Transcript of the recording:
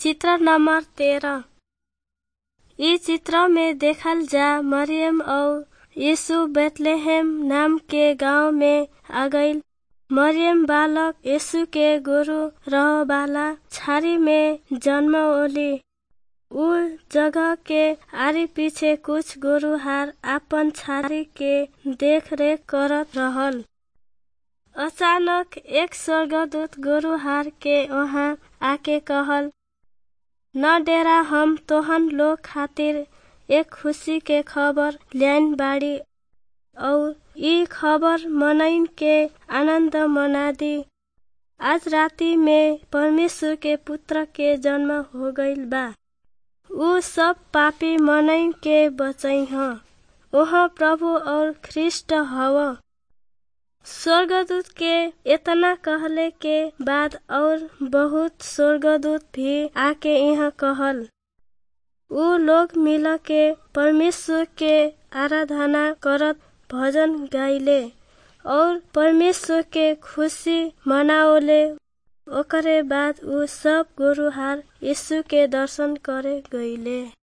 चित्र नंबर तेरह इ चित्र में देखल जा मरियम और यीशु बेतलेहम नाम के गांव में आ गईल मरियम बालक यीशु के गुरु रह वाला छारी में जन्मोली उ जगह के आरी पीछे कुछ गुरुहार आपन छारी के देख रेख करत रहल अचानक एक स्वर्गदूत गुरुहार के वहां आके कहल न डेरा हम तोहन लोग खातिर एक खुशी के खबर ल्याइन बाड़ी और ई खबर मनइन के आनंद मना दी आज राति में परमेश्वर के पुत्र के जन्म हो गईल बा उ सब पापी मनइन के बचई ह ओह प्रभु और ख्रिस्ट हव स्वर्गदूत के इतना कहले के बाद और बहुत स्वर्गदूत भी आके यहाँ कहल उ लोग मिल के परमेश्वर के आराधना करत भजन गाइले और परमेश्वर के खुशी मनाओले ओकरे बाद उ सब गुरुहार यीशु के दर्शन करे गईले